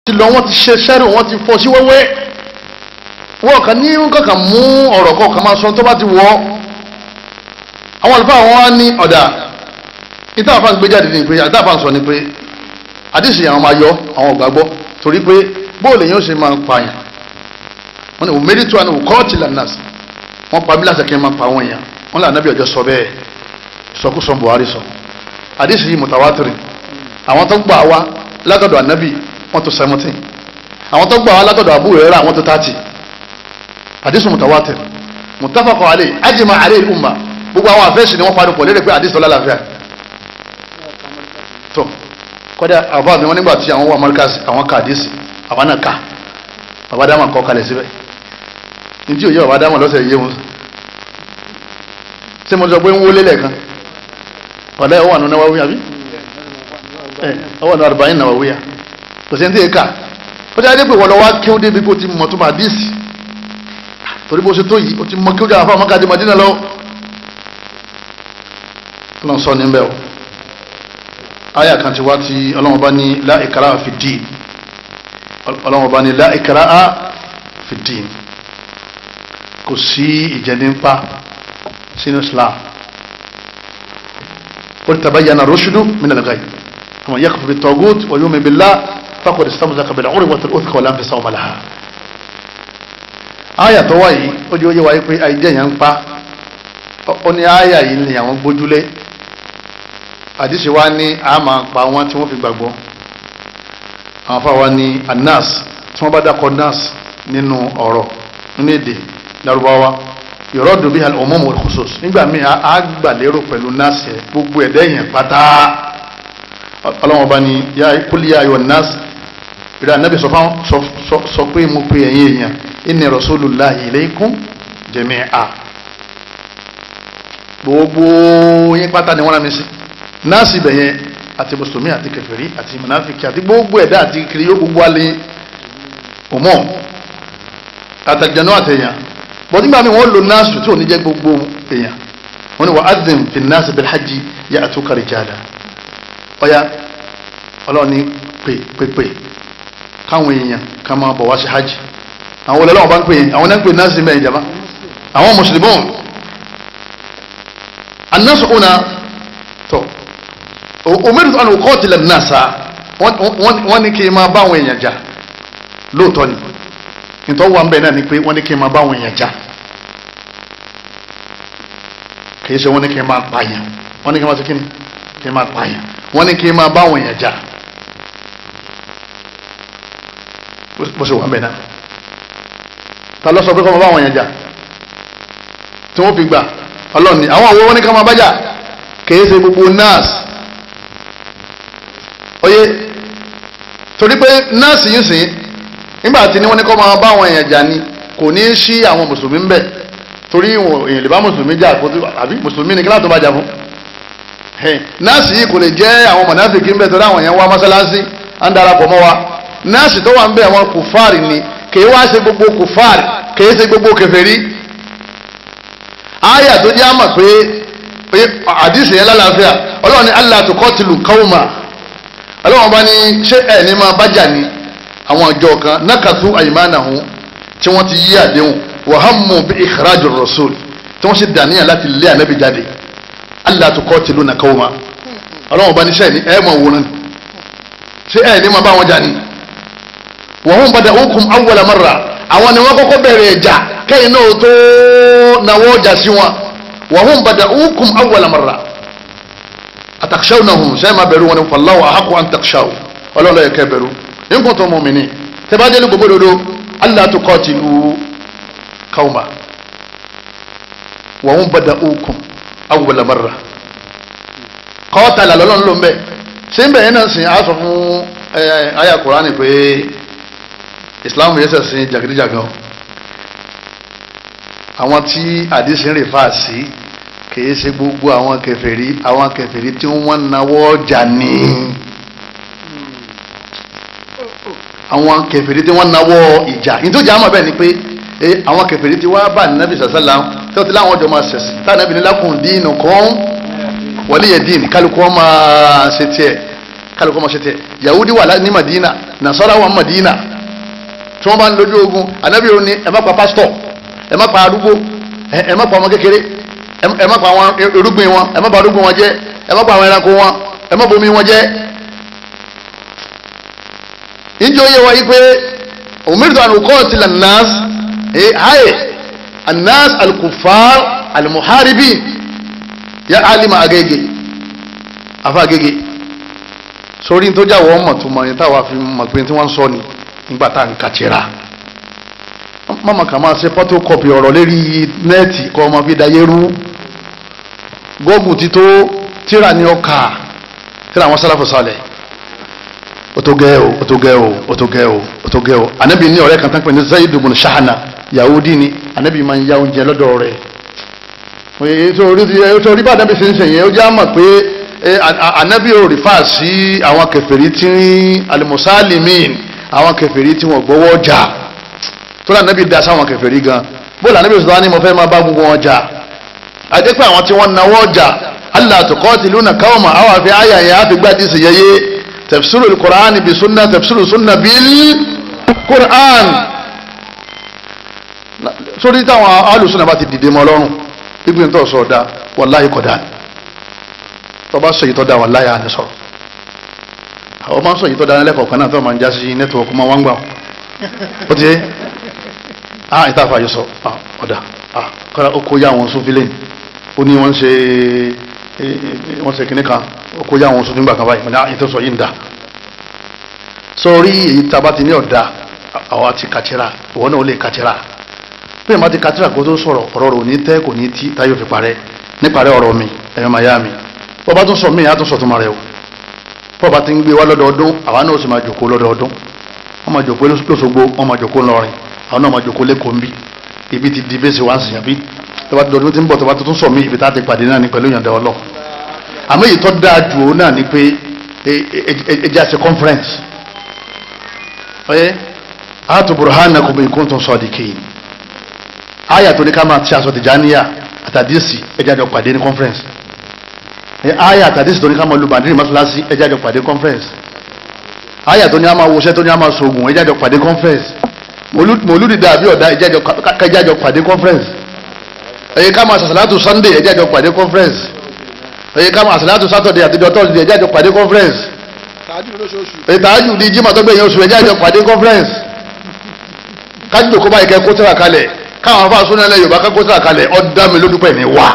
ti lọ wọ́n ti ṣe sẹ́rù wọ́n ti fọ́ sí wẹ́wẹ́ wọ́n kàn ní kankan mú ọ̀rọ̀ kọ̀ọ̀kan máa sọ tó bá ti wọ́ àwọn àlùfáà wọn á ní ọ̀dà ìta àfa ń gbé jáde ní pé ìta àfa ń sọ ni pé àdìsí àwọn máa yọ àwọn ògbàgbọ́ torí pé bóòlù yẹn ó ṣe máa pààyàn wọn ni òmìnirí tó wà ní òkọ́ọ̀tì lanas wọn pa bílàsẹ̀ kí n máa pa àwọn èèyàn wọn là nábì ọjọ́ sọ bẹ́ẹ̀ ìsọkúsọ Buhari sọ àdìsí yìí mùtàwátìrì àwọn tó gbà wá látọ̀dọ̀ ànábì wọn tó seventeen àwọn tó gbà wá látọ̀dọ̀ àbúrò rẹ̀ rà wọn tó thirty àdìsí mùtàwátìrì mùtàfàkọ̀ àlẹ́ ajma àlẹ́ ìlúmà gbogbo àwọn àfẹ́sì ni wọ́n parí pọ̀ lérè pé àdìsí tó lálàáfíà tó kọ́dà àbá mi wọn nígbà tí àwọn wà mọ́ríkàsì àwọn ká àdìsí àwọn náà ká bàbá dáhùn kọ́ kalẹ̀ síbẹ̀ ntí òye bàbá dáhùn lọ́sẹ̀ yé wọn ṣé mo sọ pé ń wọlé lẹ́ẹ̀kan ọ̀dà ẹ̀ wà nù Nawawi àbí ẹ̀ ọwọ́ nù arba'in Nawawiya kò sí ní tí ì kà ó dáa dé pé wọ́n lọ wá kí ó débi kó ti mọ̀ tó máa díìsì torí bó ṣe tó yìí ó ti mọ kí ó dáa fún àmọ́kadì Madina lọ lọ́n sọ níbẹ̀ o aya kan ti wá ti ọlọ́wọ́n bá ní la ikraha fi ddin ọlọ́wọ́n bá ní la ikraha fi ddin kò sí ìjẹ́nípa sínú Islam qul tabayyana rushdu min al-ghayy faman yakfur bit-taghut wa yu'min billah faqad istamsaka bil-'urwati al-wuthqa wa la infisama laha aya tó wáyé ó jẹ́ oyé wáyé pé àìjẹ́ yẹn ń pa ó ní aya yìí ni àwọn gbójúlé àdìsí wa ní a máa pa wọn tí wọ́n fi gbàgbọ́ àwọn afáwa ní anas tí wọ́n bá dákọ̀ nas nínú ọ̀rọ̀ nínú èdè Lárúbáwá yọ̀rọ̀ bí al-umum wal-khusus nígbà míì a gbà lérò pẹ̀lú nas yẹ gbogbo ẹ̀dá yẹn pátá ọlọ́wọ́n bá ní kúlí ayọ̀ nas ìrẹ́ anábì sọ pé mo pe ẹ̀yin èèyàn inni rasulullahi ilaykum jami'a gbogbo yín pátá ni wọ́n rán mi sí nọ́ọ̀sì bẹ̀yẹn àti mùsùlùmí àti kèfèrí àti mùnáfíkì àti gbogbo ẹ̀dá àti kiri yóò gbogbo alẹ́ òmò àtàjànú àtẹ̀yàn bọ́ nígbà mi wọ́n lo nọ́ọ̀sì tí ò ní jẹ́ gbogbo èèyàn wọ́n ní wà ádìm fi nọ́ọ̀sì bil hajji ya'tuka rijala ọ̀ya ọlọ́ọ̀ni pè pè pè káwọn èèyàn ká máa bọ̀ wá sí hajj àwọn olè lọ́wọ́ bá ń pè àwọn náà ń pè nọ́ọ̀sì mẹ́rin jàmbá àwọn mùsùlùmí annasu una tó umirtu an uqatila an-nasa wọ́n ní kí n máa bá àwọn èèyàn jà lóòótọ́ ni nítorí wà ń bẹ̀ náà ni pé wọ́n ní kí n máa bá àwọn èèyàn jà kì í ṣe wọ́n ní kí n máa pààyàn wọ́n ní kí n máa ṣe kí ni kí n máa pààyàn wọ́n ní kí n máa bá àwọn èèyàn jà bó ṣe wà ń bẹ̀ náà ta ló sọ pé kọ́ máa bá àwọn èèyàn jà tí wọ́n fi gbà ọlọ́ọ̀ni àwọn àwọn wọn ní ká máa bá jà kì í ṣe gbogbo nurse oye torí pé nọ́ọ̀sì yìí sìn nígbà tí wọ́n ní kọ́ máa bá àwọn èèyàn jà ni kò ní í sí àwọn mùsùlùmí ń bẹ̀ torí èèyàn lè bá mùsùlùmí jà kó tó àbí mùsùlùmí ni kíláàtó bá jà fún nọ́ọ̀sì yìí kò lè jẹ́ àwọn mọ̀nàfíkì ń bẹ̀ torí àwọn èèyàn wá mọ́sálásí à ń darapọ̀ mọ́ wa nọ́ọ̀sì tó wà ń bẹ̀ àwọn kùfárì ni kì í wá ṣe gbogbo kùfárì kì í ṣe gbogbo kèfèrí àyà tó jẹ́ àmà pé àdìsí yẹn lálàáfíà ọlọ́run ní allah tuqatilu qawma ọlọ́wọ́n bá ní ṣé ẹ̀ ní máa bájà ni àwọn ọjọ́ kan nakathu aymanahum tí wọ́n ti yí àdéhùn wa hammu bí ikhrajur rasul tí wọ́n sì dàníyàn láti lé ànábì jáde alla tuqatiluna qawma ọlọ́wọ́n bá ní ṣé ẹ̀ ní ẹ̀ máa wòran ṣé ẹ̀ ní máa bá wọn jà ni wa hum bada'ukum awwala marra àwọn ni wọ́n kọ́kọ́ bẹ̀rẹ̀ ẹ̀jà kẹ́yìn náà tó nawọ́ ọjà sí wọn wa hum bada'ukum awwala marra atakshawnahum sẹ́yìn máa bẹ̀rù wọn ni fallahu ahaqqu an takshaw ọlọ́ọ̀lọ́ yẹ kẹ́ bẹ̀rù in kuntum mu'minin tẹ́bá délé gbogbo dodo alla tuqatilu qawma wa hum bada'ukum awwala marra qatala lọ́lọ́run ló ń bẹ̀ ṣé ń bẹ̀ yẹn náà sìn á sọ fún àyà Kùránì pé Islam yẹn sẹ̀ sìn jàgídíjàgan àwọn tí àdìsí ń rè fà sí kìí ṣe gbogbo àwọn kèfèrí àwọn kèfèrí tí wọ́n nawọ́ ọjà ní àwọn kèfèrí tí wọ́n nawọ́ ìjà nítorí àmọ́ bẹ́ẹ̀ ni pé àwọn kèfèrí tí wọ́n bá nàbì sàṣàlá tí wọ́n ti láwọn ọjọ́ máa ṣẹ̀sì táwọn nàbì ní lakum dinukum waliya din kálukú wọn máa ṣe tiẹ̀ kálukọ́ máa ṣe tiẹ̀ yahudi wà ní madina nasara wà ní madina tí wọ́n bá ń lójú ogun anabi òní ẹ má pa pásítọ̀ ẹ má pa arúgbó ẹ má pa ọmọ kékeré ẹ má pa àwọn irúgbìn wọn ẹ má pa arúgbó wọn jẹ ẹ má pa àwọn ẹranko wọn ẹ má bomi wọn jẹ. ìjọ yẹ wáyé pé umirtu an uqatila an-nas ayé an-nas al-kuffar al-muharibin ya alima agége afa agége sórí tó jáwọ́ ọmọ tó mọ̀ yẹn táwa fi mọ̀ pé tí wọ́n ń sọ ni nígbà tá à ń kàtìrà mọ̀mọ́ kà máa ṣe photocopy ọ̀rọ̀ lérí nẹ́ẹ̀tì kọ́ ọmọ fi dayé rú gọ́ọ̀gù ti tó tíra ní ọkà tíra àwọn sálàfù sálẹ̀ ó tó gẹ́ o ó tó gẹ́ o ó tó gẹ́ o ó tó gẹ́ o anabi ní ọ̀rẹ́ kan tán pé ní Zayd ibn Shahana Yahudi ni anabi máa ń ya oúnjẹ lọ́dọ̀ rẹ̀ ètò orí bá anabi ṣe ń ṣe yẹn ó já mọ̀ pé anabi ò rí fà sí àwọn kèfèrí tí alimusalimin àwọn kèfèrí tí wọ́n gbọ́wọ́ jà tó lànà bí da sáwọn kèfèrí gan bó lànà bí sọ̀rọ̀ ni mo fẹ́ máa bá gbogbo wọn jà àti pé àwọn tí wọ́n nawọ́ jà allah tuqatiluna qawman àwọn àfi àyà yẹn àfi gbá dísì yẹyẹ tafsirul qur'an bi sunna tafsirul sunna bil qur'an sórí táwọn alùsùn náà bá ti dìde mọ́ lọ́rùn gbígbìn tó sọ̀ da wàláyé kọ̀dá tọba sọ yìí tọ́ da wàláyé àní sọ̀rọ̀ àwọn máa ń sọ yìí tọ́ da lẹ́kọ̀ọ́ kan náà tó máa ń já sí nẹ́tíwọ̀kì máa wá ń gbà ó ti yé ah ìta àfààyè sọ ah ọ̀dà ah kọ́ra ó kó yá àwọn sófin lẹ́yìn ó ní wọ́n ṣe wọ́n ṣe kìnnì kan ó kó yá àwọn sófin gbà kan báyìí mo ní ah ìtọ́sọ yìí ń da sọrí èyí taba ti ní ọ̀dà àwa ti kàtìrà ìwọ náà ó lè kàtìrà bí ẹ̀ má ti kàtìrà kó tó sọ̀rọ̀ ọ̀rọ̀ rò ní tẹ́ kò ní tí táyọ̀ fi parẹ́ níparẹ́ ọ̀rọ̀ mi ẹ̀yọ́ máa yá mi bọ́ bá tún sọ mí àtún sọ tó máa rẹ̀ o bọ́ bá ti ń gbé wá lọ́dọọdún àwa náà ó sì máa jòkó lọ́dọọdún wọ́n máa jòkó lóṣogbo wọ́n máa jòkó ńlọrin àwọn náà máa jòkó lẹ́kọ̀ọ́ ń bí ibi ti di bẹ́sẹ̀ wá ń sìn àbí tọ́ba ti dọ̀dún tí ń bọ̀ tọ́ba tuntun sọ mí ibi tá a ti pàdé náà ní pẹ̀lú ìyànda ọlọ́ àmọ́ èyí tó dáa jù ó náà ni pé ẹjẹ́ àti conference ọyẹ àtò burhanakum in kuntum sadiqin àyà tó ní ká máa ti aṣọ tìjànìyà àtàdísì ẹjẹ́ àjọ pàdé ní conference àyà àtàdísì tó ní ká máa lu bàndínì mọ́ṣáláṣí ẹjẹ́ àjọ pàdé conference àyà tó ní a máa wọṣẹ́ tó ní a máa sọ̀gùn ẹjẹ́ àjọ pàdé conference mòlúdi dàbí ọ̀dà ẹjẹ́ àjọ pàdé conference ẹ̀yẹ ká máa sàṣàlátù sunday ẹjẹ́ àjọ pàdé conference ẹ̀yẹ ká máa sàṣàlátù saturday àtijọ́ thursday ẹjẹ́ àjọ pàdé conference ìtàájù di jimá tó gbẹ̀yìn oṣù ẹjẹ́ àjọ pàdé conference kájú tó kó báyìí kẹ́ kó tẹ́ra kalẹ̀ káwọn afá súnà ilẹ̀ yorùbá kẹ́ kó tẹ́ra kalẹ̀ ọ̀dà mi ló dúpẹ́ ní wá.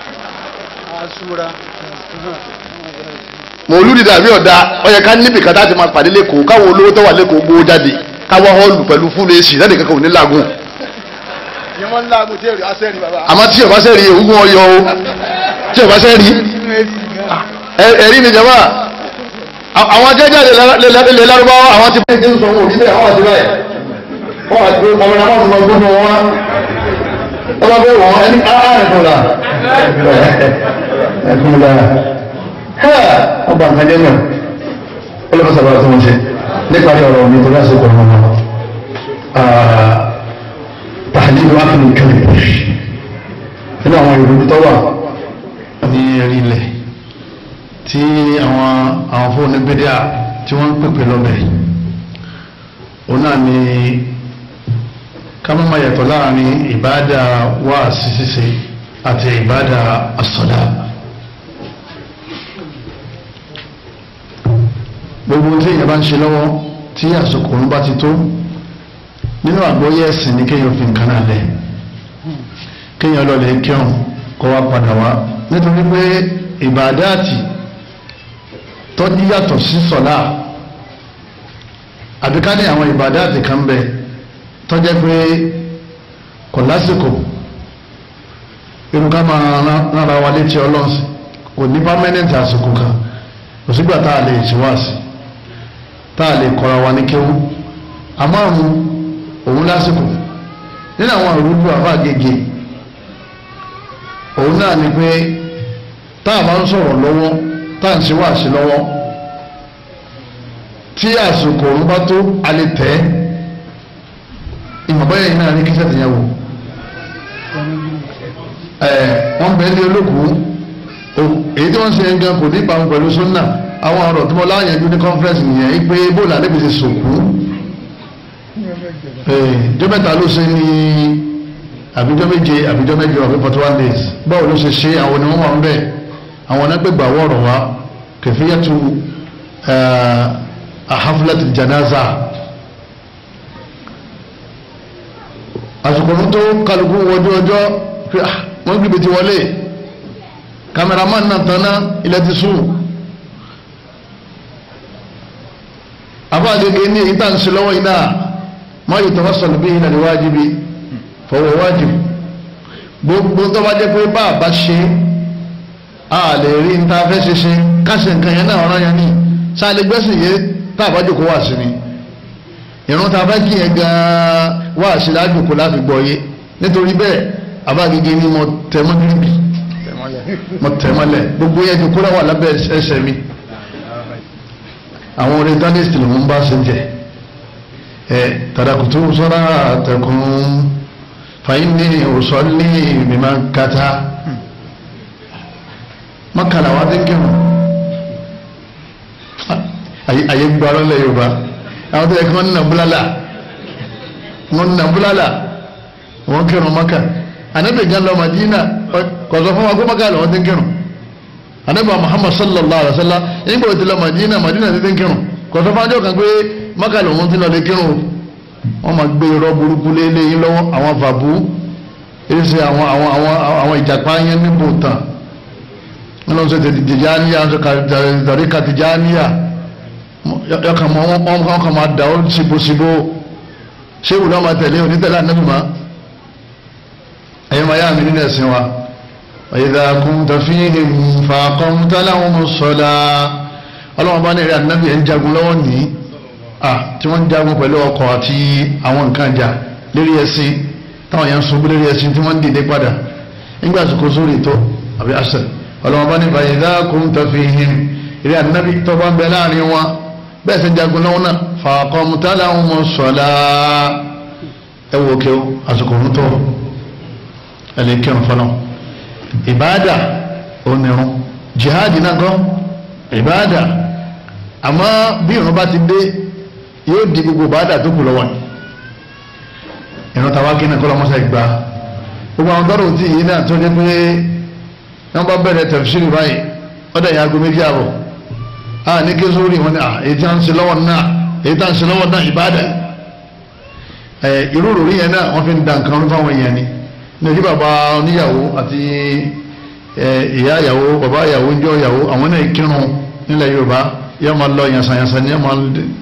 mòlúdi dàbí ọ̀dà ọ̀yẹ ká níbi kàtà ti máa pàdé lẹ́kọ̀ọ́ káwọn olówó tó wà lẹ́kọ̀ọ́ gbowó jáde káwọn họ́ọ̀lù pẹ̀lú fúlù èsì lẹ́nu kankan ò ní làágùn. àmọ́ tí ọba sẹ́rí ogún ọyọ o tí ọba sẹ́rí ẹ̀rí ni jama àwọn jẹ́jáde lè lárúbáwá àwọn ti bẹ́ẹ̀ ń sọ wọn òbí bẹ́ẹ̀ àwọn àti bẹ́ẹ̀ wọ́n àti pé ọmọ náà wọ́n ti máa gbóná wọn ọba bẹ́ẹ̀ wọ́n ẹni ààrẹ fún la ẹ̀fún la ọba nǹkan jẹ́ náà ọlọ́pàá sábà tó ń ṣe nípa ọ̀rọ̀ mi tó lásìkò ọmọ náà tàhálílù áfìlì kẹlẹ̀ nínú àwọn ìròyìn tó wà ní ẹ̀rí ilẹ̀ tí àwọn àwọn fóònù bídíà tí wọ́n ń pèpè lọ́bẹ̀ òun náà ni ká má máa yàtọ̀ láàrin ìbáàdà wáàsí ṣíṣe àti ìbáàdà àsọdá gbogbo tí èèyàn bá ń ṣe lọ́wọ́ tí àsìkò òun bá ti tó nínú àgbóyé ẹ̀sìn ní kéèyàn fi nǹkan náà lẹ̀ kéèyàn lọ lè kírun kó wá padà wá nítorí pé ìbàdáàtì tọ́jú yàtọ̀ sí sọ̀lá àbí ká ní àwọn ìbàdáàtì kan bẹ tọ́jẹ́ pé kò lásìkò irun ká máa rárá wa létí ọlọ́sìn kò ní pámẹ́nẹ́ǹtì àsìkò kan kò sígbà tá a lè ṣèwáàsì tá a lè kọ́ra wa ní kéwú àmọ́ àwọn òun lásìkò nínú àwọn àrùjù àfàgègè òun náà ni pé tá a máa ń sọ̀rọ̀ lọ́wọ́ tá à ń ṣe wáàsí lọ́wọ́ tí àsìkò òun bá tó a lè tẹ̀ ẹ́ ìmọ̀báyà yìí náà ní kíṣẹ́ tìyàwó ẹ̀ wọ́n bẹ̀ẹ́ lé olókùú èyí tí wọ́n ṣe ń gan kò ní ìbámu pẹ̀lú súnà àwọn ọ̀rọ̀ tí mo láyànjú ní conference nìyẹn yí pé bóòlù àdébí ti sòkú jọ́ mẹ́ta ló ṣe ní àbíjọ́ méje àbíjọ́ méje àbí forty one days báwo ló ṣe ṣe àwọn onímọ̀ wà ń bẹ̀ àwọn onágbègbè àwọ̀rọ̀ wa kẹfíyàtú ahaflat janaza àsìkò tó kálukú wọjú ọjọ́ pé wọ́n gbìbì ti wọlé kameraman náà tanná ilẹ̀ ti sùn àbáàgẹ́gẹ́ ní ìta ń ṣe lọ́wọ́ iná máa yìí tọ́wọ́ sọ̀rọ̀ bí ìlànà wájibi fọwọ́ wájib gbogbo tó bá jẹ́ pé bá a bá ṣe a lè rí ní ta fẹ́ ṣe ṣe káṣe nǹkan yẹn náà ọ̀rọ̀ yẹn ní sáà lè gbẹ́sìn yé tá a bá jòkó wà sí ni ìrún ta fẹ́ kí yẹn gan-an wà sí lájòkó láti gbọ́ yé nítorí bẹ́ẹ̀ àbáàgẹ́gẹ́ ni mo tẹ̀ mọ́ gíríbì mo tẹ̀ mọ́lẹ̀ gbogbo yẹn jòkó láwà lábẹ́ ẹsẹ̀ mi àwọn orientalist ló ń bá ṣe jẹ ẹ tàdàkùtù sọ́ra àtẹkùn fàyínní òsọ́lé mímá kata mọ́kànlá wa dé kírun àyè gbọ́rọ́ lẹ̀ yorùbá àwọn tó yẹ kí wọ́n nà búlálà wọ́n nà búlálà wọ́n kírun mọ́kà ànábì gan lọ Madina kọ̀sọ́ fún wa kó mọ́kà lọ́wọ́ dé kírun anabi muhammad sallallahu alaihi wa sallam nígbà tí lọ madina madina ti ti ń kírun kò sọ fájọ kan pé maka lòun ti lọ lè kírun wọn máa gbé irọ́ burúkú lélẹ̀ yín lọ́wọ́ àwọn fàbú èsì àwọn àwọn àwọn àwọn ìjàpá yẹn níbo tán wọn lọ sọ tètè tìjáníyà wọn sọ tàríkà tìjáníyà yọkàn mọ wọn wọn kàn máa dà ó síbòsíbò ṣé ìwúlò máa tẹ̀lé onítẹ̀lé anabi ma ẹ̀yẹ́ máa yá mi nínú ẹ̀sìn wa. وإذا كنت فيهم فأقمت لهم الصلاة ọlọ́wọ́n bá ní ẹ̀rẹ́ ànábì ẹ̀ ń jagun lọ́wọ́ ní à tí wọ́n ń jagun pẹ̀lú ọkọ̀ àti àwọn nǹkan jà lérí ẹṣin táwọn yẹn ń sunbú lérí ẹṣin tí wọ́n ń dìde padà nígbà tí kò sórí tó àbí àṣẹ ọlọ́wọ́n bá ní فإذا كنت فيهم ẹ̀rẹ́ ànábì tó bá ń bẹ láàrin wọn bẹ́ẹ̀ sì ń jagun lọ́wọ́ náà فأقمت لهم الصلاة ẹ wò kí o àsìkò ń tó ẹ lè kírun fọlọ́n ìbáàdà onírun jihadi náà kọ́ ìbáàdà àmọ́ bí ìrun bá ti dé yóò di gbogbo ìbáàdà tó kù lọ́wọ́ ìrun tàwa kí náà kọ́ lọ́mọ́sá ìgbà gbogbo àwọn tọ́rọ̀ tí yìí náà tó dé pé wọ́n bá bẹ̀rẹ̀ tẹ̀fṣìrì báyìí ọ̀dà ìyá aago méjì àbọ̀ a ní kí sórí wọn ni à èyí tí wọ́n ń ṣe lọ́wọ́ náà èyí tí wọ́n ń ṣe lọ́wọ́ náà ìbáàdà ẹ̀ irú òròrí yẹn náà wọ́n fi ń da nǹkan orí fáwọn èèyàn ni ní ojú bàbá oníyàwó àti ìyá ìyàwó bàbá ìyàwó ń jọ ìyàwó àwọn náà kírun nílẹ̀ yorùbá yóò máa lọ yànsanyànsan ní yóò máa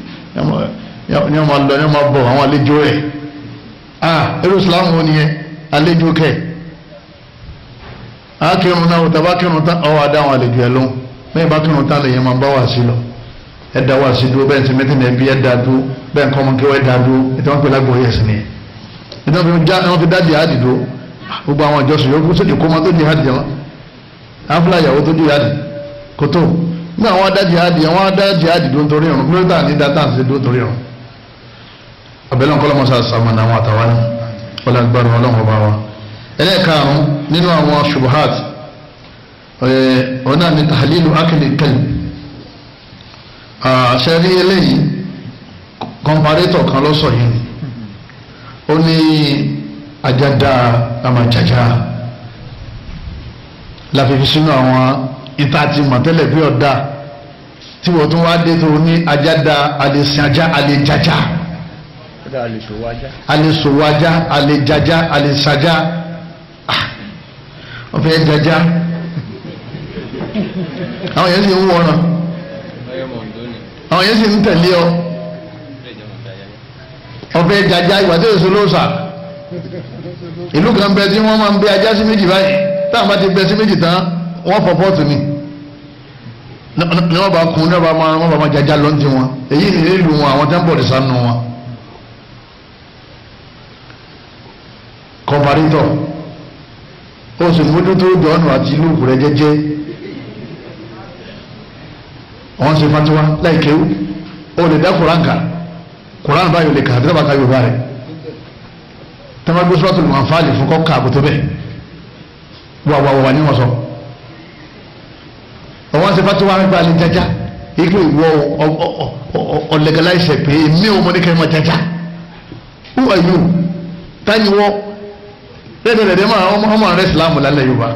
lọ yóò máa bọ̀ àwọn àlejò rẹ̀ ah irú islam wo nìyẹn àlejò kẹ̀ á kírun náà tàbá kírun tán ọwọ́ adá àwọn àlejò ẹ̀ lóhùn bẹ́ẹ̀ bá kírun tán lèyìn máa bá wà sí lọ ẹ̀ dá wà sí dúró bẹ́ẹ̀ ti mẹ́tìn ẹ̀bí ẹ̀ dá dúró bẹ́ẹ̀ kọ́ ọmọ kí wọ́n ẹ̀ dá dúró ètò wọn pè lágbóyè ẹ̀sìn nìyẹn ètò wọn fi dá jihadi dúró gbogbo àwọn ìjọsìn yòókù sójú kó máa tó jihadi jẹ wọn afúlà ìyàwó tó jihadi kò tó ní àwọn adá jihadi àwọn adá jihadi dúró nítorí ọ̀run kúló tà ní dátà sí dúró nítorí ọ̀run abẹ́lẹ́ nǹkan lọ́mọ sá sàmánà àwọn àtàwọn ní wọlé agbára ọlọ́run ọba wa ẹlẹ́ẹ̀karùn nínú àwọn shubuhat ọ̀nà ní tahlilu akili kẹ́lì àṣẹrí eléyìí kọmparétọ̀ kan lọ́sọ̀ yìí ó ní ajada amajaja láfifi sínú àwọn ìta ti mọ̀tẹ́lẹ̀ bí ọ̀dà tí wọ́n tún wá dé tó ní ajada alẹ́sànjá alẹ́jaja alẹ́sòwájá alẹ́jaja alẹ́sàjá ọ̀fẹ́ jaja àwọn yẹn sì ń wọ̀ràn àwọn yẹn sì ń tẹ̀lé ọ ọ̀fẹ́ jaja ìgbà tó èso ló sà ìlú kan bẹ tí wọ́n máa ń bẹ ajá sí méjì báyìí táwọn bá ti bẹ sí méjì tán wọ́n fọ pọ́ọ̀tù ni ni wọ́n bá kun ní wọ́n bá máa wọ́n bá máa jaja lọ́n ti wọn èyí ni ìlú wọn àwọn tẹ́ ń bọ̀ ní sánú wọn. kọ̀mparítọ̀ ó sì mójútó jọ̀ọ́nù àti ìlú rẹ̀ jẹ́jẹ́ wọ́n ṣe fatiwa láì kéwú ó lè dá kuranka kuran báyìí lè kà àbí tábà ká yorùbá rẹ̀ tẹ́lẹ̀ gbé sọ́tò lùmọ̀ àǹfààní fún kọ́ káàbù tó bẹ́ẹ̀ wà wà wà ní wọn sọ. ọwọ́n ṣe fatiwa nípa alẹ́ jaja ike ìwọ ọ̀lẹ́gàláìsẹ̀ pé èmi ò mọ ní kẹ́hìn máa jaja who are you tani wọ́ lẹ́dẹ̀ẹ́dẹ́ máa ọmọ ọmọ rẹ̀ sílámù lálẹ́ yorùbá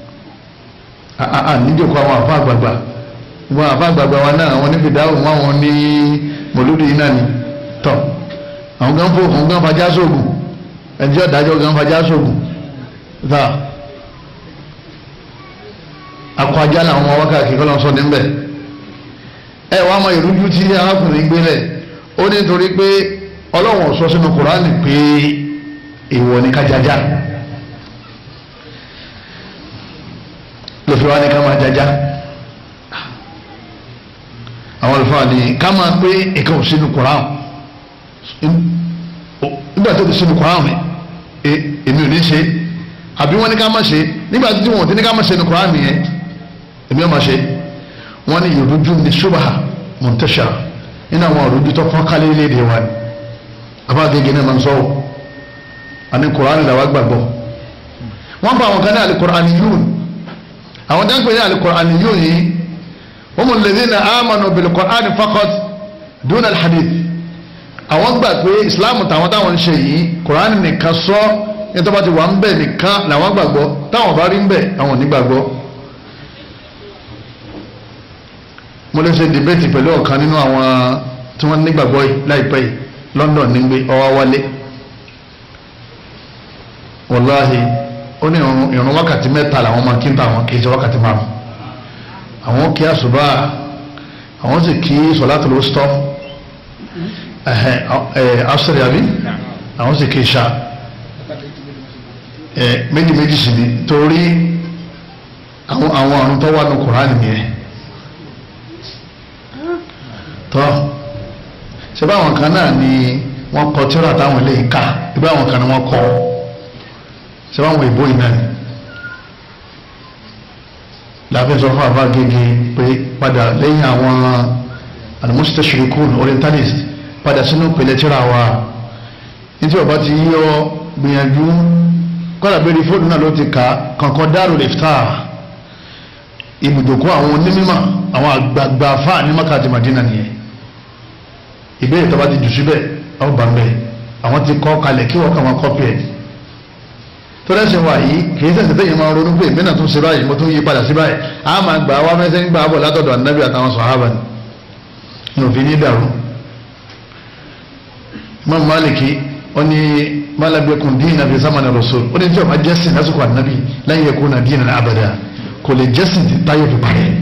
níjòkó àwọn àfa àgbààgbà wọn àfa àgbààgbà wa náà àwọn níbi dáhùn wọn àwọn ní mọ̀lúdì yìí náà ni tọ̀ àwọn gan fò àwọn gan fajá sóògùn ẹjọ́ ìdájọ́ gan fajá sóògùn tá akọ ajá làwọn ọmọ wákàtí kọ́ lọ́n sọ níbẹ̀ ẹ wàá mọ ìrújú tí arákùnrin gbélẹ̀ ó ní nítorí pé ọlọ́wọ̀n sọ sínú kùránì pé èèwọ̀ ní kájájá lọ́fẹ́ wa ní ká máa jájá àwọn olùfọ́ ni ká máa pé ìkan ò sínú kùránì nígbà tó ti sínú kùránì èmi ò ní ṣe àbí wọ́n ní ká máa ṣe nígbà tí wọ́n ti ní ká máa ṣe ní kùránì yẹn èmi ò máa ṣe wọ́n ní ìrújú ní ṣubaha muntashara nínú àwọn ìrújú tó fọ́n kálí léde wa ni abáàgége náà máa ń sọ̀rọ̀ àní kùránì làwọn gbàgbọ́ wọ́n bá àwọn kan ní alikùránì yún àwọn dáńpẹ́ ní alikùránì yún yìí wọ́n mú lèdí ní amanu bilikùránì faqat dúnà alhadith àwọn gbà pé ìsìláàmù táwọn táwọn ń ṣe yìí kùránì nìkan sọ ní tó bá ti wà ń bẹ̀ nìkan làwọn gbàgbọ́ táwọn bá rí ń bẹ̀ àwọn ò ní gbàgbọ́ mo lè ṣe debate pẹ̀lú ọ̀kan nínú àwọn tí wọ́n nígbàgbọ́ yìí láìpẹ́ yìí London ní gbé ọwọ́ wálé wàláhì ó ní ìrun wákàtí mẹ́ta làwọn máa kí n ta àwọn kì í ṣe wákàtí márùn àwọn kí àṣùbà àwọn sì kí sọ̀láàtì ló stọ́ asọ̀rì àbí àwọn sì kí ìṣá méjì méjì sì ni torí àwọn àrùn tó wà ní Kùránì nìyẹn tọ́ ṣe báwọn kan náà ni wọ́n kọ tíra táwọn ilé ìka ibà àwọn kan ni wọ́n kọ ṣe báwọn ìbò yìí náà ni láàfin sọ fún àbá gègé pé padà lẹ́yìn àwọn al-mustashriqun orientalist padà sínú pèlè tíra wa nítorí ọba ti yí ọ gbìyànjú kọ́lá bẹ́ẹ̀ni fóònù náà ló ti kà kankan Darul Iftar ibùdókọ̀ àwọn onímọ̀ àwọn àgbààgbà fáà ní Mákà àti Madina nìyẹn ìbéèrè tó bá ti jù síbẹ̀ àwọn bá ń bẹ̀ àwọn ti kọ́ kalẹ̀ kí wọ́n kà wọ́n kọ́pì ẹ̀ tó lẹ́sẹ̀ wà yìí kì í tẹ̀sẹ̀ tẹ̀yìn máa ronú pé ìbí náà tún ṣe báyìí mo tún yí padà sí báyìí a máa gbà wá mẹ́sẹ̀ ń gbà bọ̀ látọ̀dọ̀ ànábì àtàwọn sàhábà ni ní òfin ní dàrú Imam Maliki ó ní malabekun dina fi zamani rasul ó ní tí o ma jẹ́sìn lásìkò ànábì lan yakuna dinan abada kò lè jẹ́sìn tí táyọ̀ fi parẹ́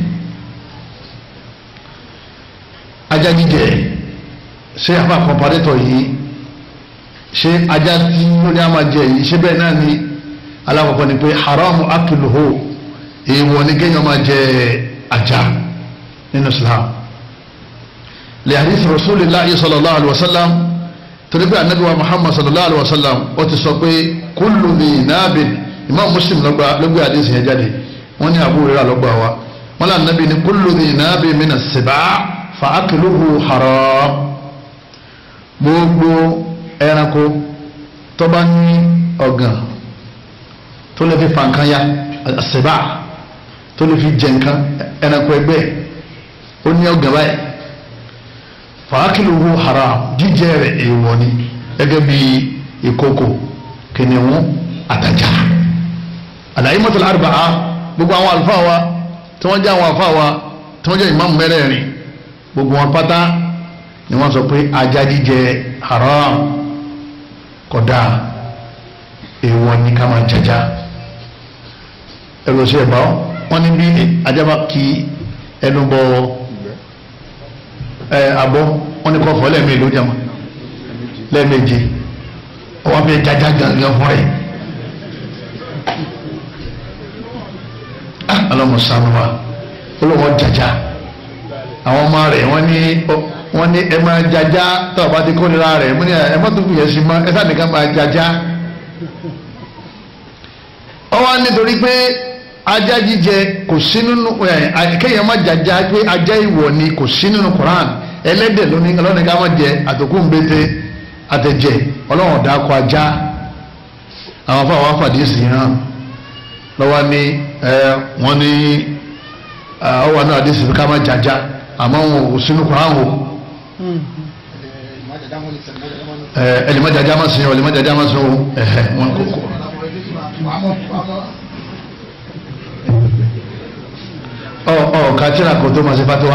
ajá jíjẹ ṣé àbá kọ̀ǹpárẹ́tọ̀ yìí ṣé ajá tí ó ní a máa jẹ yìí ṣé bẹ́ẹ̀ náà ni alákọ̀ọ́kọ́ ni pé haramu akiluhu èèwọ̀ ni kéèyàn máa jẹ ajá nínú Islam lè hadith rasulillahi sallallahu alayhi wa sallam torí pé anabi wa Muhammad sallallahu alayhi wa sallam ó ti sọ pé kullu mi naabin imam Muslim ló gbé hadith yẹn jáde wọ́n ní Abu Hurairah ló gbà wá wọ́n lé anabi ní kullu mi naabin mina sibaa fa akiluhu haram gbogbo ẹranko tó bá ní ọ̀gàn tó lè fi fa nǹkan ya àṣìbá tó lè fi jẹ nǹkan ẹranko ẹgbẹ́ ó ní ọ̀gàn báyìí fàákìlúhu haram jíjẹ rẹ̀ èèwọ̀ ni gẹ́gẹ́ bí ìkókò kìnìún àtàjà àlàyé mọ́tò àrùbáà gbogbo àwọn àlùfáà wa tí wọ́n jẹ́ àwọn àlùfáà wa tí wọ́n jẹ́ ìmáàmù mẹ́rẹ̀ẹ̀rin gbogbo wọn pátá ni wọ́n sọ pé ajá jíjẹ haram kódà èèwọ̀ ní ká máa jẹjá ẹ̀rọ sí ẹ̀bá wọn ní bí ajá bá kí ẹnu bọ ẹ abọ́ wọn ní kọ́ fọ́ lẹ́ẹ̀mejì ló jẹun lẹ́ẹ̀mejì wọ́n fi jajá gangan fún ẹ̀ ọlọ́mọsánú wa olówó jajá àwọn ọmọ rẹ̀ wọ́n ní wọ́n ní ẹ máa jajá tó o bá ti kórira rẹ̀ mo ní ẹ má tó kù yẹn sí mọ́ ẹ sáà nìkan máa jajá. ọwọ́ nítorí pé ajá jíjẹ kò sí nínú ẹ kéèyàn má jajá pé ajá ìwọ̀ ni kò sí nínú Quran ẹlẹ́dẹ̀ lónìí ọlọ́ni ká má jẹ àtòkùn bété àtẹ̀jẹ̀ ọlọ́run ọ̀dà kọ ajá àwọn afọ àwọn afàdé sí hàn lọ́wọ́ ní ẹ wọ́n ní ọwọ́ náà àdé sí ká má jajá àmọ́ wọn ò sínú Quran o ẹlẹ́mọ̀jájá máa sin ẹlẹ́mọ̀jájá máa sin o ẹ̀hẹ̀ wọn kò kò. ọ ọ kàtírà kò tó máa ṣe fatiwa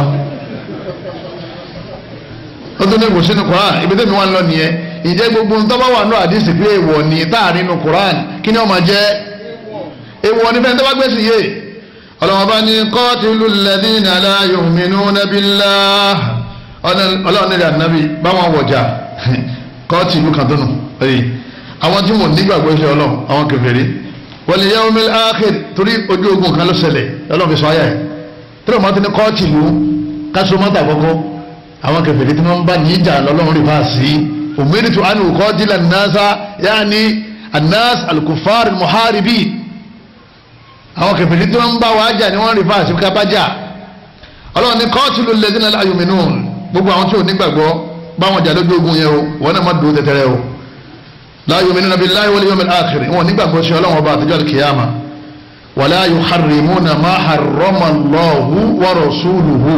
ó tún ní kò sínú Quran ibi tẹ́mi wà ń lọ nìyẹn ìjẹ́ gbogbo ń tọ́ba wà ní àdìsí pé èèwọ̀ ní táàrin nínú Quran kí ni ó máa jẹ́ èèwọ̀ ní fẹ́ẹ́ tó bá gbé sí yé ọlọ́wọ́n bá ní qatilu alladhina la yu'minuna billah ọlọ́run nílẹ̀ ànábì báwọn wọ̀jà kọ́ọ̀tì ìlú kan tó nù ẹ̀yìn àwọn tí mo nígbàgbọ́ iṣẹ́ ọlọ́run àwọn kèfèrí wal yawmil akhir torí ojú ogun kan ló ṣẹlẹ̀ ọlọ́run fi sọ ayà ẹ̀ tí wọ́n ti ní kọ́ọ̀tì ìlú kásó mọ́tà kọ́kọ́ àwọn kèfèrí tí wọ́n bá ní ìjà lọ́lọ́run rí fà sí umiritu an uqatila an-nasa yaani an-nas al-kuffar al-muharibi àwọn kèfèrí tí wọ́n bá wàá jà ni wọ́n rí fà sí kábàjà ọlọ́run ní qatilu alladhina la yu'minun gbogbo àwọn tí ò nígbàgbọ́ báwọn jà lójú ogun yẹn o wọn náà má dùn tẹ̀tẹ̀rẹ̀ o la yu'minuna billahi wal yawmil akhir wọn nígbàgbọ́ sí ọlọ́run ọba àtijọ́ al-qiyama wala yuharrimuna ma harrama Allahu wa rasuluhu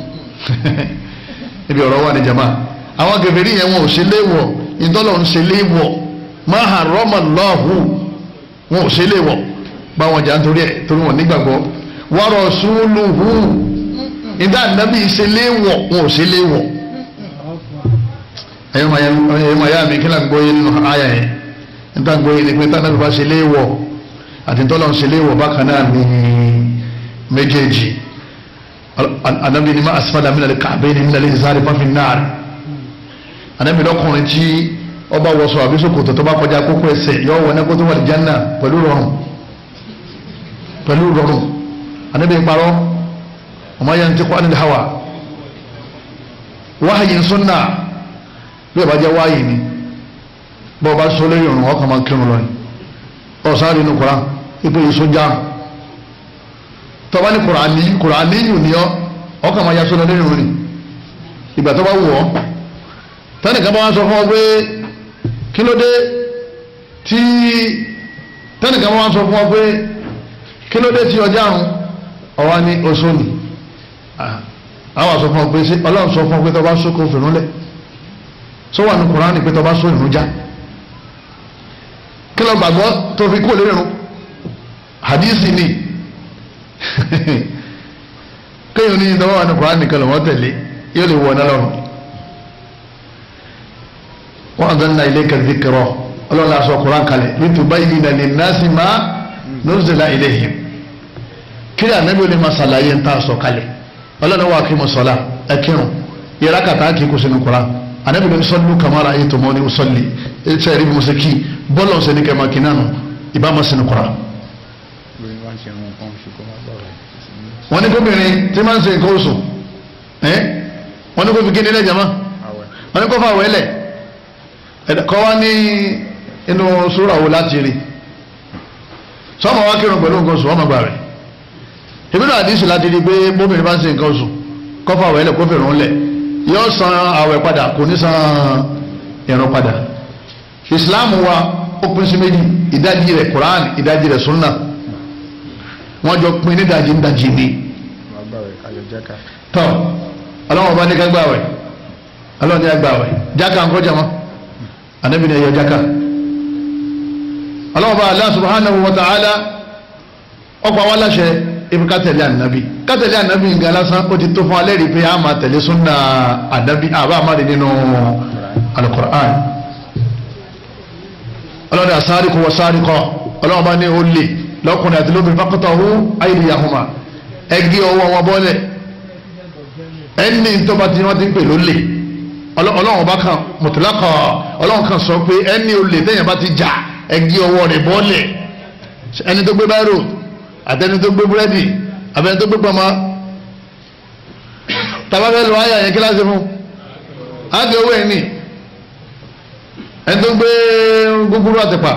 ibi ọ̀rọ̀ wà ní jama àwọn kèfèrí yẹn wọn ò ṣe léwọ̀ ìtọ́lọ̀ ń ṣe léwọ̀ ma harrama Allahu wọn ò ṣe léwọ̀ báwọn jà nítorí ẹ̀ torí wọn nígbàgbọ́ wa rasuluhu ìdá ànábì ṣe léwọ̀ wọn ò ṣe léwọ̀ ẹ̀yọ́ maya mi kí náà gbóyè nínú àyà yẹn níta gbóyè ni pé tánàbí bá ṣe léwọ̀ àti tọ́lọ̀ ṣe léwọ̀ bákan náà ní méjèèjì ànábì ni má asfala min al-ka'bayni min al-izari fáfin náà ànábì lọ́kùnrin tí ọba wọṣọ àbí ṣòkòtò tó bá kọjá kókó ẹsẹ̀ yọ wọ nẹ́kó tó wà ní janna pẹ̀lú rọrùn pẹ̀lú rọrùn ànábì parọ́ ọmọ yẹn ti kọ́ anil hawa wáhàyìn sunna bí ọba jẹ́ wáyé ni bọ́ ọba sọ lórí ọ̀run ọkàn máa kírun lọ ni ọ̀sán nínú kura ipò ìsúnjà tọ́ba ní kùránì kùránì yìí ni ọ ọkàn máa ya sọ lórí ọ̀run ni ìgbà tó bá wù ọ́ tẹ́nìkan bá wá sọ fún ọ pé kí ló dé tí tẹ́nìkan bá wá sọ fún ọ pé kí ló dé tí ọjà àrùn ọwá ní oṣù ni àwọn sọ fún ọ pé sí ọlọ́run sọ fún ọ pé tọ́ bá sókò fìrún lẹ̀ sọ wà ní kùránì pé tọ́ bá só ìrún já kí lọ gbàgbọ́ tó fi kú lórí irun hadisi ni kéèyàn ní ìtọ́wọ́ wà ní kùránì kan lọ́wọ́ tẹ̀lé yóò lè wọ ọ̀nà lọ́rùn wọ́n àgbẹ̀ nínú ilé kẹ̀lé kẹrọ ọlọ́run aṣọ kùrán kalẹ̀ litubayyina linnasi ma nuzila ilayhim kí ànábì ó lè máa ṣàlàyé ń tà sọ kalẹ̀ ọlọ́run wà kí mo sọ̀la ẹ kírun yẹra kàtà kí kò sínú kura ànábì ló ń sọ́lú kamara ayé tó mọ́ ní sọ́lì ṣe é rí bí mo ṣe kí bọ́ọ̀lù ọ̀sẹ̀ ní kẹ́mà kí nánu ìbá ma sínú kura. wọ́n ní kóbìnrin tí máa ń ṣe nǹkan oṣù wọ́n ní kó fi kíni lẹ́jà má wọ́n ní kó fà wẹ́lẹ̀ kọ́ wá ní inú sóra wo láti rí sọ́mọ wá kírun pẹ̀lú nǹkan oṣù wọ́n máa gbà rẹ̀ ìbínú àdísì láti rí pé bóbìnrin bá ń ṣe nǹkan oṣù kọfà àwẹ̀ lẹ̀ kó fèrè ńlẹ̀ yóò san àwẹ̀ padà kò ní san ìrun padà islam wa ó pín sí méjì ìdajì rẹ̀ quran ìdajì rẹ̀ sunna wọ́n jọ pín nídajì nídajì ni. tọ́ ọlọ́wọ́n bá ní ká gbàwẹ̀ ọlọ́wọ́n ní ká gbàwẹ̀ jáka ń kọjá mọ́ ànábì ní ẹ̀yọ jáka ọlọ́wọ́n bá Allah subhanahu wa ta'ala ọkọ̀ àwọn aláṣẹ ibi ká tẹ̀lé ànábì ká tẹ̀lé ànábì nǹkan lásán ó ti tó fún alẹ́ rí pé a máa tẹ̀lé súnà ànábì àbá máa rí nínú alukur'an ọlọ́dẹ àsáríkọ wọ sáríkọ ọlọ́wọ́n bá ní olè lọ́kùnrin àti lóbìnrin faqtahu aydiyahuma ẹgbẹ́ ọwọ́ wọn bọ́lẹ̀ ẹni tó bá ti wọ́n ti ń pè lólè ọlọ́wọ́n bá kan mutlaqa ọlọ́wọ́n kan sọ pé ẹni olè tẹ̀yìn bá ti jà ẹgbẹ́ ọwọ́ rẹ̀ bọ́lẹ̀ ẹni tó gbé báyìí àtẹni tó gbé búrẹ́dì àbẹni tó gbé pọmọ tabafẹ́ lọ ayà yẹn kíláàsì fún ágẹ owó ẹni ẹni tó gbé gúgúrú àtẹ̀pà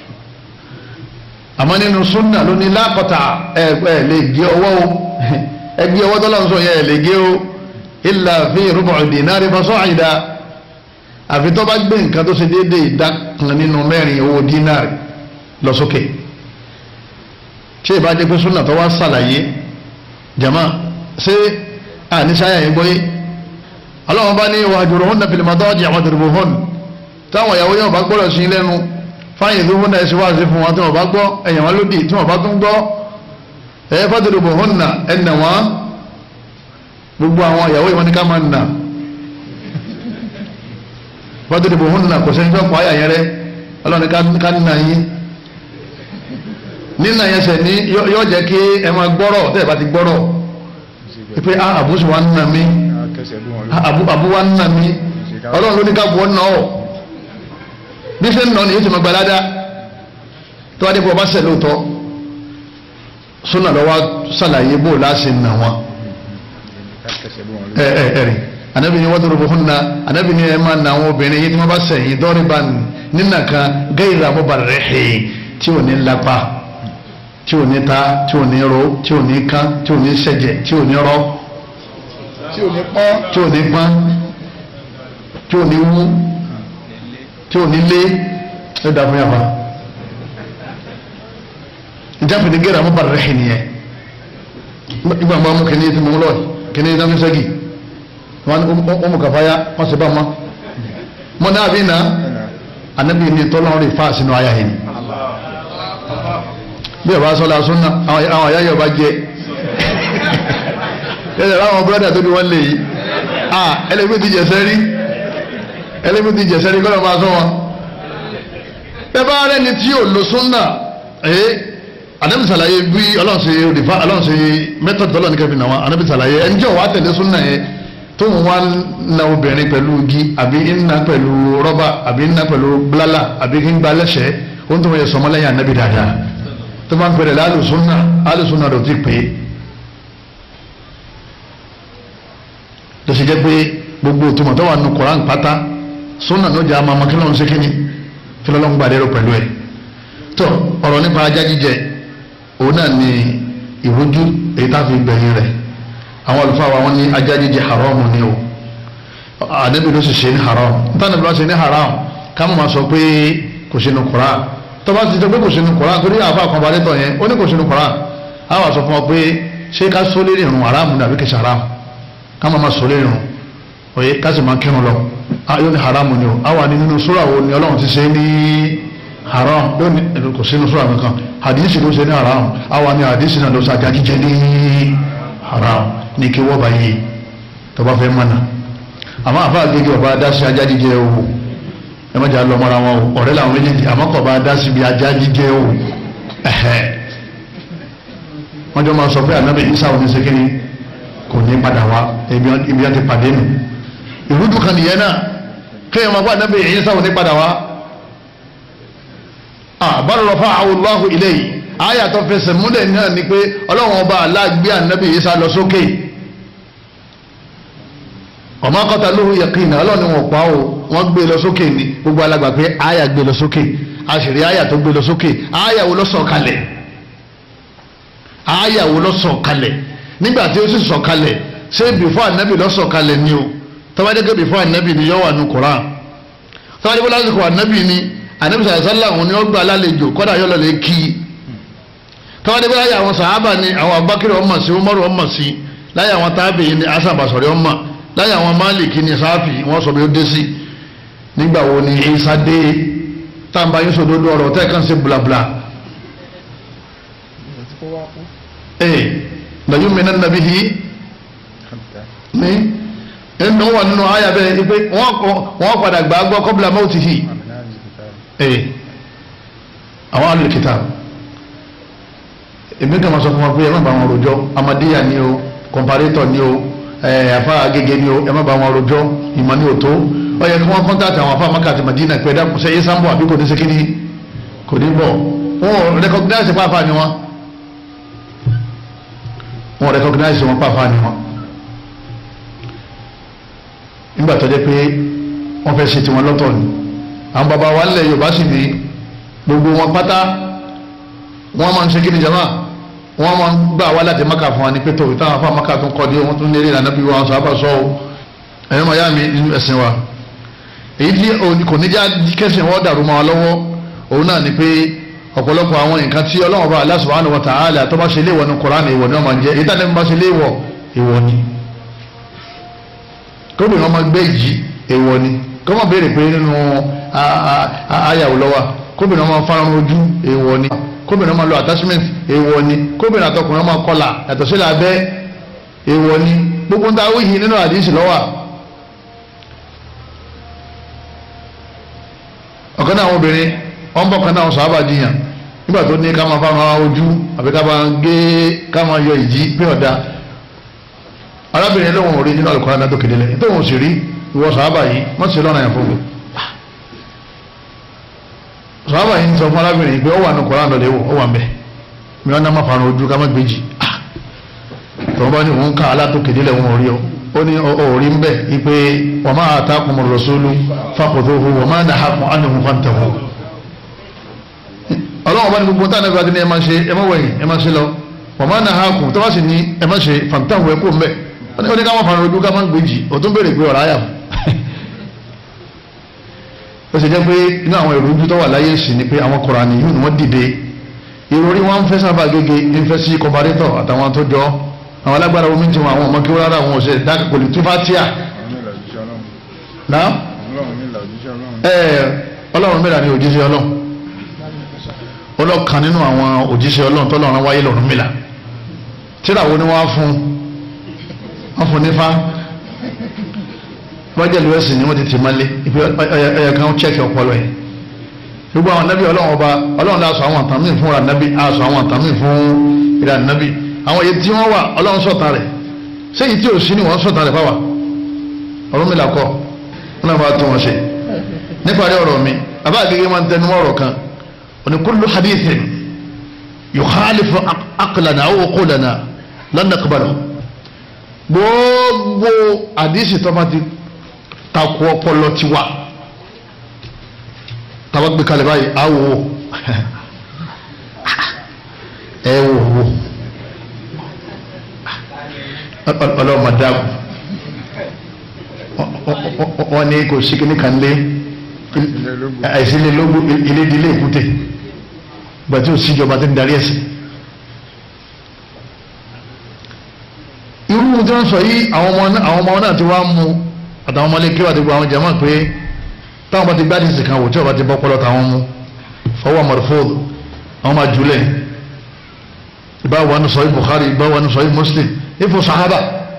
àmọ́ nínú súnà ló ní lákọ̀tà ẹ ẹ lè gé ọwọ́ o ẹ gé ọwọ́ tọ́lá ń sọ yẹn ẹ lè gé o illa fi rubu' dinari fasa'ida àfi tó bá gbé nǹkan tó ṣe déédéé ìdá kan nínú mẹ́rin owó dínárì lọ sókè. Okay ṣé ìbá jẹ́ pé súnà tó wá ṣàlàyé jama ṣé àní sáyà yẹn gbọ́yé ọlọ́run bá ní wahjuruhunna fil madaji' wadribuhun táwọn ìyàwó yẹn ò bá gbọ́dọ̀ sí lẹ́nu fáyìn tó húnna ẹ̀sìn wáàsí fún wọn tí wọ́n bá gbọ́ ẹ̀yàn wọn lódì tí wọ́n bá tún gbọ́ ẹ̀yẹ fadribuhunna ẹ̀nà wọn gbogbo àwọn ìyàwó yẹn wọn ní ká máa nà fadribuhunna kò sẹ́ni fẹ́ pọ̀ ayà yẹn rẹ ọlọ́run ká nà yín nínà yẹn sẹ̀ ní yóò jẹ́ kí ẹ máa gbọ́rọ̀ tẹ́ ẹ bá ti gbọ́rọ̀ pé àbúṣe wa ń nà mí àbú wa ń nà mí ọlọ́run ló ní ká bọ́ nà ọ́ bí ṣe ń nà ni yóò ti máa gbalada tó wá dé bọ́ bá ṣẹ̀ lóòótọ́ súnà lọ́wọ́ ṣàlàyé bó láṣẹ nà wọn ẹ ẹ ẹ rí anabi ni wọ́n tó rògbò fún na anabi ni ẹ máa nà àwọn obìnrin yìí tí wọ́n bá sẹ̀yìn dọ́rí bá nínà kan gẹ́yìrì àmúbarẹ̀ rẹ̀ tí ò ní lápá tí ò ní ta tí ò ní ro tí ò ní kán tí ò ní ṣẹ̀jẹ̀ tí ò ní rọ tí ò ní pọ́n tí ò ní pọ́n tí ò ní wú tí ò ní lé ẹ dà fún yàrá ìjáfẹ́ ní gẹ́rẹ́ àmúbarẹ̀ rẹ̀ nìyẹn ìgbà máa mú kìnìún tí mo ń lọ kìnìún tí wọ́n fi sẹ́gi wọn ọmọ kàfáyà wọn sì bá wọn mọ náà bí na anabi ní tọ́lọ́run rí fáà sínú ayá yìí bí ọba sọlá súnà àwọn àyà yọba jẹ ẹsẹ̀ láwọn búrọ́dà tó bí wọ́n lè yìí ah ẹlẹ́gbẹ́ ti jẹ̀sẹ̀ rí ẹlẹ́gbẹ́ ti jẹ̀sẹ̀ rí kọ́lọ́ máa sọ wọn. bẹ́ẹ̀ bá rẹ̀ ni tí yóò lo súnà ẹ̀ anabi sàlàyé bí ọlọ́run ṣe rìfá ọlọ́run ṣe mẹ́tọ̀dù tọ́lọ́ ní kẹfì náà anabi sàlàyé ẹni jẹ́ wàá tẹ̀lé súnà yẹn tó ń wá na obìnrin pẹ̀lú igi àbí ńnà pẹ̀lú rọ́bà àbí ńnà pẹ̀lú blala àbí ńgbà lẹ́sẹ̀ ó ń tó yẹ sọmọlẹ́yìn anabi dáadáa tó bá ń pèrè lálùsúnà alùsúnà rẹ̀ ti pè é tó ṣe jẹ́ pé gbogbo òtúmọ̀ tó wà nù koran pátá súnà ló jẹ́ àmọ́ kí ló ń ṣe kíni kí ló ń gbà lérò pẹ̀lú ẹ̀ tó ọ̀rọ̀ nípa ajá jíjẹ òun náà ni ìrújú èyí tá a fi gbẹ̀yìn rẹ̀ àwọn àlùfáà wa wọn ní ajá jíjẹ haramu ni o ànábì ló sì ṣe ní haram nítorí ànábì ló ṣe ní haram ká mọ̀ máa sọ pé kò sínú koran tó bá ti sọ pé kò sínú koran torí àfa kan balẹ̀ tọ̀ yẹn ó ní kò sínú koran á wà sọ fún ọ pé ṣé ká sọ lé ìrùn haram ni àbí kìí ṣe haram ká máa máa sọ lé ìrùn òye ká sì máa kírun lọ yóò ní haram ni o á wà ní nínú sura wo ni ọlọ́run ti ṣe ní haram yóò ní kò sínú sura kankan hadisi ló ṣe ní haram á wà ní hadisi náà ló ṣe ajá jíjẹ ní haram ní kí wọ́n bá yé tó bá fẹ́ mọ́nà àmọ́ àfa àgbègbè ọba dá sí ajá jíjẹ o ẹ má jà lọ mọ́ra wọn o ọ̀rẹ́ làwọn méjèèjì àmọ́ kọ̀ bá dá síbi ajá jíjẹ o ẹ̀hẹ́ wọ́n jọ máa sọ pé ànábì isa ò ní sekiri kò ní padà wá ibi àti pàdé nù ìrúdù kan nìyẹn náà kéèyàn máa gbọ́ ànábì isa ò ní padà wá àbálòrò fún Allahu ilayhi àyà tó fẹsẹ̀ múlẹ̀ náà ni pé ọlọ́run ọba aláàgbé ànábì isa lọ sókè ọmọ akọta lóhùn yẹkìnà ọlọ́run wọn pa o wọ́n gbé lọ sókè ni gbogbo alàgbà pé àyà gbé lọ sókè àṣírí àyà tó gbé lọ sókè àyà wo ló sọ̀ kalẹ̀ àyà wo ló sọ̀ kalẹ̀ nígbà tí ó sì sọ̀ kalẹ̀ ṣé bìfọ́ ànábì ló sọ̀ kalẹ̀ ni o tọ́wádẹ́gẹ́ bìfọ́ ànábì ni yọ wà nù Kùránì tọ́wádẹ́gẹ́ lásìkò ànábì ni ànábì sàlẹ̀ òun ni ó gbà lálejò kọ́dà yọ lọ́lẹ̀ kí i tọ́wádẹ́gẹ́ láyà àwọn sàhábà ni àwọn abákẹ́rẹ́ ọmọ sí Umaru ọmọ sí láyà àwọn tábìyìn ni asàbàsọ̀rẹ́ ọmọ láyé àwọn máàlìkì ní sáfì wọ́n sọ bí ó dé sí nígbà wo ni isa dé tàǹbà yín sòdodo ọ̀rọ̀ tẹ́ kàn sí blabla ee lẹ́yìn mìíràn nàbí yìí ní ẹnu wà nínú àyà bẹ́ẹ̀ ni pé wọ́n padà gbà gbọ́ kọ́bìlà mọ́tì yìí ee àwọn alùkìtà èmi kàn máa sọ fún wọn pé ẹ má bá wọn rojọ́ amadíyà ni o kọmparétọ̀ ni o afa agege ni o ẹ má ba wọn rojọ́ ìmọ̀ ní òtó ó yẹ kí wọ́n kọ́ńtàtì àwọn afa maka àti madina pé ẹ̀dá kùsẹ́ yéé sáńbọ̀ àbí kò ní sekiri kò ní bọ̀ wọn ò rẹ́kọ̀gínáìsì pàápàá ni wọn wọn ò rẹ́kọ̀gínáìsì wọn pàápàá ni wọn nígbà tó jẹ́ pé wọ́n fẹ́ ṣe tiwọn lọ́tọ̀ ni àwọn baba wa nílẹ̀ Yorùbá sì ní gbogbo wọn pátá wọ́n máa ń ṣe kí ni jama wọ́n máa ń gbà wá láti maka fún wa ní pé tòun táwọn afá maka tó ń kọ́ di wọ́n tún lérí ìlànà bí wọn sọ àbá sọ ọ́ ẹ̀yọ́ màá yá mi nínú ẹ̀sìn wa èyí tí kò ní já kẹ́sìn wọ́n dàrú mọ́ wa lọ́wọ́ òun náà ni pé ọ̀pọ̀lọpọ̀ àwọn nǹkan tí Ọlọ́run bá Allah subhanahu wa ta'ala tó bá ṣe léèwọ̀ ní Kùránì ìwọ̀ ni wọ́n máa ń jẹ́ èyí tàbí bá ṣe léèwọ̀ ìwọ̀ ni kóbìnrin ọmọ gbé yìí èèwọ̀ ni kọ́mọ béèrè pé nínú ayàwó lọ́wọ́ kóbìnrin ọmọ fárán ojú èèwọ̀ ni kóbìnrin ọmọ lo attachment èèwọ̀ ni kóbìnrin àtọkùnrin ọmọ kọlà yàtọ̀ sílẹ̀ abẹ́ èèwọ̀ ni gbogbo ń ta wíyì nínú àdìsí lọ́wọ́ ọ̀kan náà àwọn obìnrin wọ́n bọ̀ kan náà sọ àbàdìyàn nígbà tó ní ká máa fárán ojú àbí ká máa gé ká máa yọ ìjì pé ọ̀dà arábìnrin lóhùn orí nínú àlùkò àná tó kéde lẹ́yìn tóhùn sì rí ìwọ sàábà yìí wọ́n ti ṣe lọ́nà yẹn fún mi sàábà yìí ń sọ fún arábìnrin pé ó wà ní koran lọ́lẹ́ wò ó wà ń bẹ̀ mi wọn náà má fara ojú ká má gbèjì tọ́wọ́n bá ní òun ká alátòkèdè lẹ́wọ̀n orí ọ ó ní orí ń bẹ̀ ipe wa ma atakum ar-rasulu fakhudhuhu wa ma nahakum anhu fantahu ọlọ́wọ́n bá ní gbogbo táwọn ẹgbẹ́ adé ní ẹ máa ṣe ẹ má wẹ̀yìn ẹ má ṣe lọ wa ma nahakum tó bá sì ní ẹ má ṣe fantahu ẹ kó ń bẹ̀ ó ní ká má fara ojú ká má gbèjì ó tún béèrè pé ọ̀rọ̀ àyà ó sì jẹ́ pé inú àwọn èrò ojú tó wà láyé sí ni pé àwọn Kùránì yìí ni wọ́n dìde ìròrí wọn ń fẹ́ sábà gègé ń fẹ́ sí kọbarétọ̀ àtàwọn tó jọ àwọn alágbára omi ti wọn àwọn ọmọ kí wọ́n rárá àwọn òṣèlú dákẹ́ pẹ̀lú túfátíà náà ọlọ́run mẹ́ta ni òjíṣẹ́ ọlọ́run ọlọ́kan nínú àwọn òjíṣẹ́ ọlọ́run tọ́lọ́run wáyé lọ́run mẹ́la tíráwo ni wọ́n á fún wọ́n fún nífà bọ́jẹ̀lú ẹ̀sìn ni wọ́n ti tì máa lé ibi ẹ̀yẹ kan chẹ́kì ọpọlọ yẹn gbogbo àwọn anábì ọlọ́run ọba ọlọ́run lè aṣọ àwọn àtàmì fún ìrànnábì aṣọ àwọn àtàmì fún ìrànnábì àwọn èyí tí wọ́n wà ọlọ́run sọ̀tà rẹ̀ sẹ́yìn tí ò sí ni wọ́n sọ̀tà rẹ̀ fáwà ọ̀rọ̀ mi là kọ́ wọn náà máa tún wọn ṣe níparí ọ̀rọ̀ mi bàbá àgẹ́gẹ́ máa ń tẹnu ọ̀rọ̀ kan òní kullu hadithin yukhalifu aqlana aw uqulana lan naqbalahu gbogbo àdìsí tó bá ti takò ọpọlọ tiwa tàbá gbé kalẹ̀ báyìí á wò ó ẹ wò ó ọlọ́mọ dáàbò wọ́n ní kò sí kíní kan lé àìsílẹ̀ lógún ilé ìdílé èkúté gbàtí ò síjọba tó ń darí ẹ̀sìn. irú tí wọ́n sọ yìí àwọn ọmọ náà ti wá mú àtàwọn ọmọlé kí wà ti gba àwọn jama pé táwọn bá ti gbá díìsì kan wò tí wọ́n bá ti bọ́ pọ́lọ́ táwọn mú fọwọ́ mọ̀rọ̀fóòdù àwọn máa jùlẹ̀ ìbá wà ní sọ́yí Bukhari ìbá wà ní sọ́yí Muslim ifo sahaba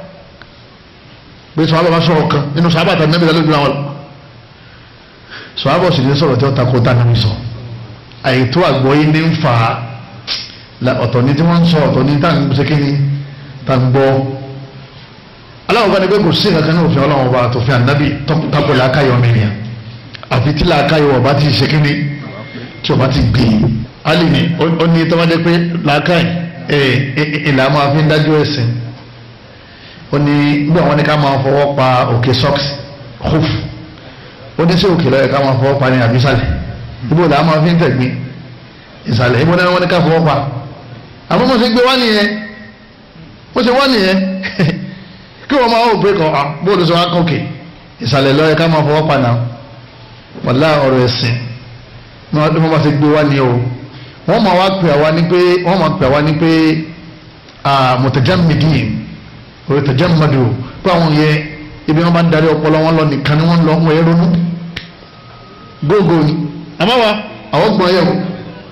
bí sahaba bá sọ̀rọ̀ kan nínú sahaba tàbí nàbí lálẹ́ ìgbìmọ̀ sahaba sì ní sọ̀rọ̀ tí wọ́n takò tá nàbí sọ àyètò àgbọ̀yé ní ń fà á ọ̀tọ̀ ní tí wọ́n ń sọ ọ̀tọ̀ ní tá à ń ṣe kí ni tá à ń gbọ́ aláwọ̀ bá ní pé kò sí nǹkan ní òfin ọlọ́wọ́ bá tó fi ànábì tako làákàyọ̀ mẹ́rin àfi tí làákàyọ̀ ọba ti ṣe kíní tí ọba ti gbé e alì ní ó ní tọ́mọdé pé làákàyè ìlà máa fi ń dájú ẹ̀sìn ó ní bí àwọn ní ká máa fọwọ́ pa òkè socks hoof ó ní sí òkè lọ́yẹ̀ ká máa fọwọ́ pa ní àbísàlẹ̀ ibo làá máa fi ń tẹ̀gbìn ìsàlẹ̀ ibo náà wọ́n ní ká fọwọ́ pa àmọ́ mo ṣe gbé wá nìyẹn mo ṣe wá nìyẹn kí wọ́n máa wò pé kọ́ bóòlù sọ wá kókè ìsàlẹ̀ lọ́yẹ ká máa fọwọ́ pa náà wàlá ọ̀rọ̀ ẹ̀sìn ní wọ́n bá ti gbé wá ní o wọ́n máa wá pè àwa ní pé wọ́n máa pè àwa ní pé mutajammidin orí tajammadu pé àwọn yẹ ibi wọn bá ń darí ọpọlọ wọn lọ nìkan ni wọn lọ wọn yẹ ronú gógó ni àmọ́ wa àwọn gbọ́n yẹ o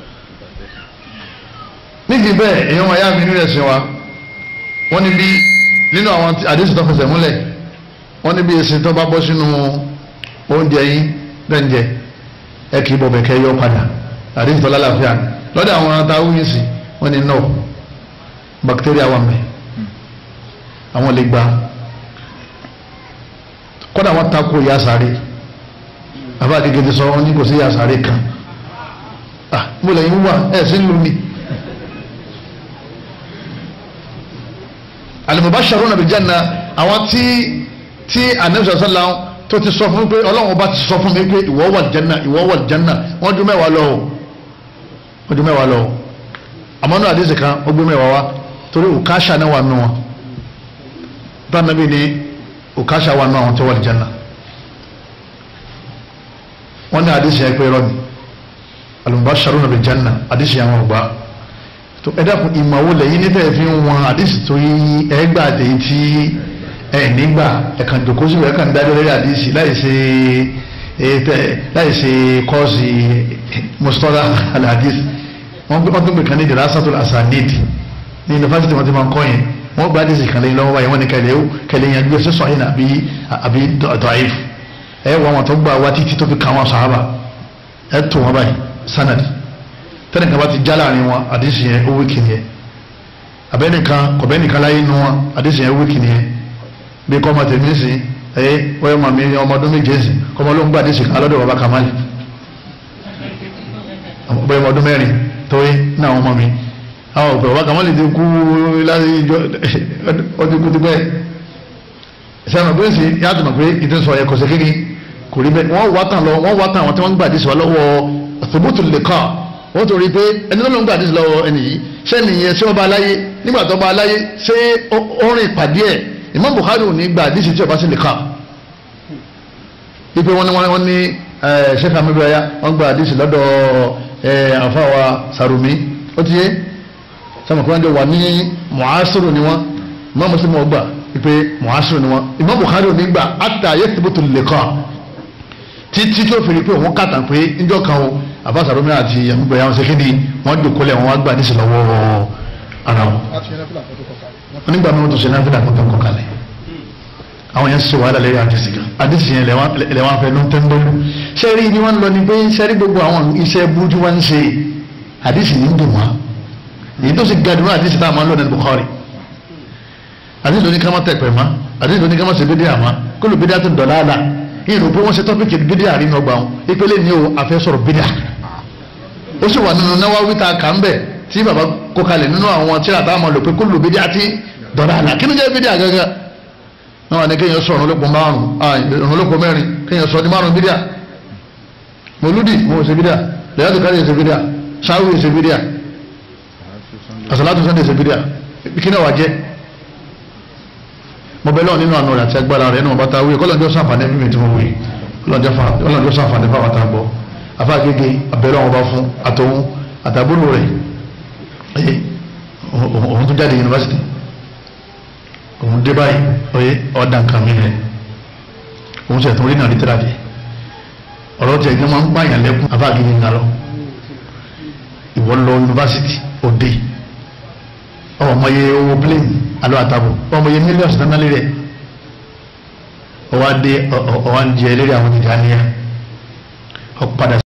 nídìí bẹ́ẹ̀ èèyàn wọn yá mi nínú ẹ̀sìn wa wọ́n ní bí nínú àwọn àdéhùn tó fẹsẹ̀ múlẹ̀ wọ́n níbi èsì tó bá bọ́ sínú oúnjẹ yín lẹ́ǹjẹ ẹ kì í bọ̀ bẹ̀kẹ́ yọ padà àdéhùn tó lálàáfíà lọ́dọ̀ àwọn táwọn yìí sì wọ́n ní no bacteria wà mẹ́ àwọn lè gba kọ́dà wọ́n takò ìyá sáré àbá àdìgẹ́ ti sọ wọ́n ní kò sí ìyá sáré kan ah mo lẹ́yìn wà ẹ̀ sí lù ní. alimubasharuna bil janna àwọn tí tí anabi sallam tó ti sọ fún pé ọlọ́run ọba ti sọ fún mi pé ìwọ wà janna ìwọ wà janna wọ́n ju mẹ́wàá lọ o wọ́n ju mẹ́wàá lọ o àmọ́ náà àdéhùn kan ó gbé mẹ́wàá wá torí òkàṣà náà wà nù wọn bá nàbí ni òkàṣà wà nù àwọn tó wà ní janna wọ́n ní àdéhùn yẹn pé irọ́ ni alimubasharuna bil janna àdéhùn yẹn wọn ò gbà tó ẹ dákun ìmọ̀wó lẹ́yìn níta ẹ̀ fi ń wọn àdìsí tó yí ẹgbà àtẹ̀yìn tí ẹ nígbà ẹ̀kan jòkó síbẹ̀ ẹ̀kan dájọ́ lórí àdìsí láì ṣe láì ṣe kọ́ọ̀sì mustapha aladis wọ́n gbé wọ́n gbé kan ní dirasatul asanid ní yunifásitì wọn ti máa ń kọ́ yẹn wọ́n gba àdìsí kan lẹ́yìn lọ́wọ́ báyìí wọ́n ní kẹlẹ́ kẹlẹ́ yẹn gbé sísọ yẹn àbí àbí dọ̀ìf ẹ wọ́n wọn tó gba wá títí tó fi kàn wọn sàhábà ẹ tó wọn báyìí sanadi tẹ́nìkan bá ti já láàrin wọn àdìsí yẹn ó wíkì nìyẹn abẹ́nìkan kọ̀bẹ́nìkan láyé nu wọn àdìsí yẹn ó wíkì nìyẹn bí kọ́ ọmọ tèmi sìn ẹ wọ́n mọ̀ mí ọmọ ọdún méje sìn kọ́ ọmọ ló ń gbà àdìsí kan lọ́dọ̀ bàbá kamali bẹ́ẹ̀ ọmọ ọdún mẹ́rin tóyé ní àwọn ọmọ mi àwọn ọ̀pẹ̀ bàbá kamali ti kú láti ìjọ ọdún kú ti pẹ́ sẹ́wọ̀n pé sì yàtọ̀ mọ̀ pé ìtẹ́sọ̀ ẹ̀kọ́ sí kékeré kò rí bẹ́ẹ̀ wọ́n wá tàn lọ wọ́n wá tàn àwọn tí wọ́n ń gbà àdìsí wa lọ́wọ́ thubutul liqa wọ́n tó rí pé ẹni tó ló ń gbà àdìsí lọ́wọ́ ẹni yìí sẹ́ni yẹn tí wọ́n bá aláyé nígbà tó bá aláyé ṣé ó rìn pàdé ẹ̀ Imam Bukhari ò ní gbà àdìsí tí ó bá sí liqa ipe wọn ni wọn ní sheikh amibiraya wọn gba àdìsí lọ́dọ̀ àfàwà Sarumi ó ti yé sọmọ kí wọn jọ wà ní muasiru ni wọn Imam Muslim wọn gbà ipe muasiru ni wọn Imam Bukhari ò ní gbà hatta yathbutu liqa títí tó fi rí pé òun kàtà pé níjọ́ kan o àbáṣàrómìnà àti àmúgbò yà wọn ṣe kéde wọn jòkólẹ̀ wọn wá gbà ní ìsìlọ́wọ́ ara wọn. onígbà mi wọn tó ṣe náà fílà kankan kọ kalẹ̀ àwọn yẹn ṣe wàhálà lẹ́yìn àdìsí kan àdìsí yẹn lẹ́wọ̀n afẹ́ ló ń tẹ́ ń bọ́lú. sẹ́rí ni wọ́n lọ ni pé sẹ́rí gbogbo àwọn iṣẹ́ burúkú wọn ń ṣe àdìsí ní ń dùn wọn èyí tó sì ga dùn àdìsí tá a máa ń lọ ní Bukhari àdìsí lóní ká má tẹ̀ pẹ̀ mọ́ àdìsí lóní ká má ṣe bídíà mọ́ kó ló bídíà tó dọ̀lá àlà ìrò pé wọ́n ṣe tọ́pìkì bídíà nínú ọgbà wọn ìpele ní o àfẹ́ sọ̀rọ̀ bídíà ó sì wà nínú Nawawi ta kà ń bẹ̀ tí bàbá kó kalẹ̀ nínú àwọn tí a bá máa lò pé kó lò bídíà tí dọ̀rọ̀ àlà kí ló jẹ́ bídíà gángan náà wà ní kéèyàn sọ ọ̀run olóko márùn ọ̀run olóko mẹ́rin kéèyàn sọ ní márùn bídíà mọ̀lúdì mo ṣe bídíà lẹ́yìn àtúkárì ṣe bídíà sáwì ṣe bídíà àṣàlátù sànńdẹ̀ ṣe bídíà kí náà wà jẹ́ mo bẹ lọ́wọ́ nínú àná rẹ̀ àti agbára rẹ̀ nínú bàtà wí kọ́lọ́njọ́ sàǹfààní mímì tí mo wí kọ́lọ́njọ́ sàǹfààní fáwọn àtàgbọ́ afáàgége abẹ́rẹ́ wọn bá fún àtọ̀hún àtàbúrò rẹ̀ ẹ òun tún jáde yunifásitì òun dé báyìí ọyẹ ọ̀dà nǹkan mi rẹ̀ òun sì ẹ̀tún orí náà lítírà dé ọ̀rọ̀ tí ẹ̀gbọ́n máa ń pààyàn lẹ́kùn afáàgége ńlá lọ ìwọ lọ yunifásitì òde ọmọye owó plane alo àtàbò ọmọye mílíọ̀nù sánálì rẹ̀ ọwọ́ adé ọwọ́ ń jẹ eléré àwọn ìdáníyà ọ̀padà